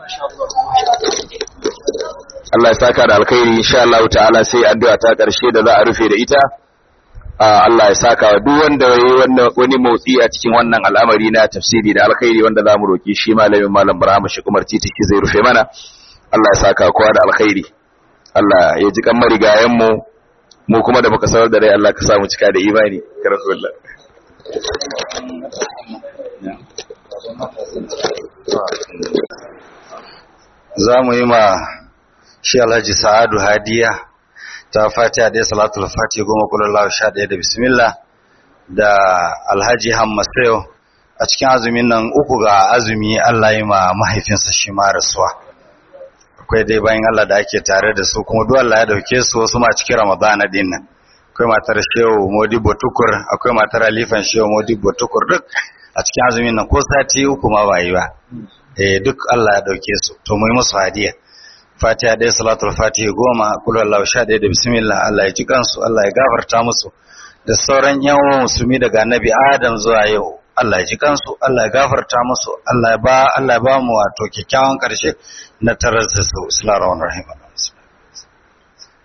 Allah ya saka da alkhairi insha Allah ta'ala sai addu'a ta karshe da za a rufe da ita Allah ya saka wa duk wanda yayi wannan wani motsi a cikin wannan al'amari na tafsiri da alkhairi wanda zamu roki shi malamin malam Ibrahim shi kuma titi shi zai rufe mana Allah ya saka kowa da alkhairi Allah ya ji kan marigayen mu mu kuma da muka sanar da rai Allah ka samu cika da imani ya rasulullah za mu yi ma shi alhaji sa'adu hadiya ta fatiha da salatul fatiha goma kulallahu sha ɗaya da bismillah da alhaji hammasayo a cikin azumin nan uku ga azumi Allah yi ma mahaifinsa shi ma rasuwa akwai dai bayan Allah da ake tare da su kuma duk Allah ya dauke su wasu ma cikin ramadana din nan akwai matar shehu modibo tukur akwai matar alifan shehu modibo tukur duk a cikin azumin nan ko sati uku ma ba yi ba eh duk Allah ya dauke su to mu yi musu hadiya Fatiha dai salatul Fatiha goma kul wallahu sha ɗaya da bismillah Allah ya ji kansu Allah ya gafarta musu da sauran yan uwan musulmi daga Annabi Adam zuwa yau Allah ya ji kansu Allah ya gafarta musu Allah ya ba Allah ya ba mu wato kyakkyawan karshe na tarar da su Bismillahir Rahmanir Rahim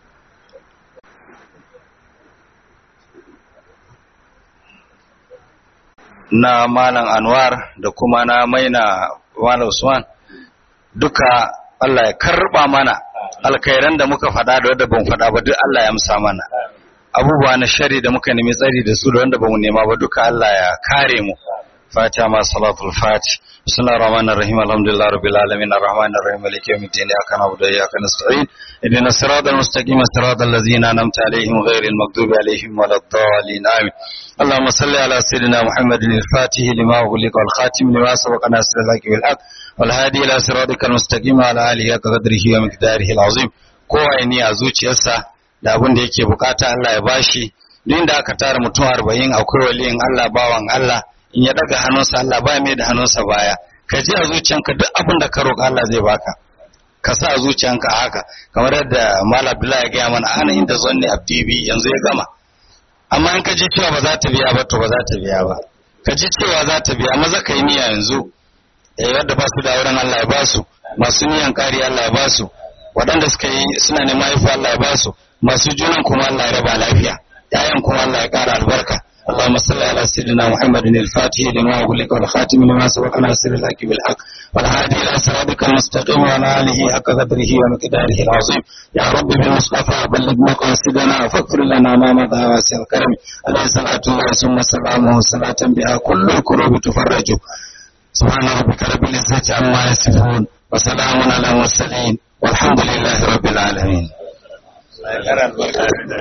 na malam anwar da kuma na maina malam usman duka Allah ya karba mana alkhairan da muka faɗa da wanda ban faɗa ba duk Allah ya amsa mana abubuwa na shari da muka nemi tsari da su da wanda bamu nema ba duka Allah ya kare mu fatiha ma salatul fati bismillahir rahmanir rahim alhamdulillahi rabbil alamin arrahmanir rahim maliki yawmiddin iyyaka na'budu wa iyyaka nasta'in ihdinas siratal mustaqim siratal ladzina an'amta alaihim ghairil maghdubi alaihim waladdallin amin اللهم صل على سيدنا محمد الفاتح لما أغلق والخاتم لما سبق ناصر الحق بالحق والهادي إلى صراطك المستقيم على آله قدره ومقداره العظيم kowa ya ni a zuciyarsa da abin da yake bukata Allah ya bashi duk da aka tara mutum arba'in akwai waliyin Allah bawan Allah in ya daga hannunsa Allah ba mai da hannunsa baya ka ji a zuciyanka duk abin da ka roƙa Allah zai baka ka sa a zuciyanka haka kamar yadda Malam Abdullahi ya gaya mana ana inda zanni abdi bi yanzu ya gama amma in ka ji cewa ba za ta biya ba to ba za ta biya ba ka ji cewa za ta biya maza ka yi niyya yanzu eh wanda ba su da auren Allah ya ba su masu niyan kari Allah ya ba su waɗanda suka yi suna neman haifu Allah ya ba su masu junan kuma Allah ya raba lafiya yayan kuma Allah ya ƙara albarka اللهم صل على سيدنا محمد الفاتح لما أغلق والخاتم لما سبق ناصر الحق بالحق والهادي إلى صراطك المستقيم وعلى آله حق قدره ومقداره العظيم يا رب بالمصطفى بلغ مقاصدنا فاغفر لنا ما مضى واسع الكرم عليه صلاة الله ثم سلامه صلاة بها كل الكروب تفرج سبحان ربك رب العزة عما يصفون وسلام على المرسلين والحمد لله رب العالمين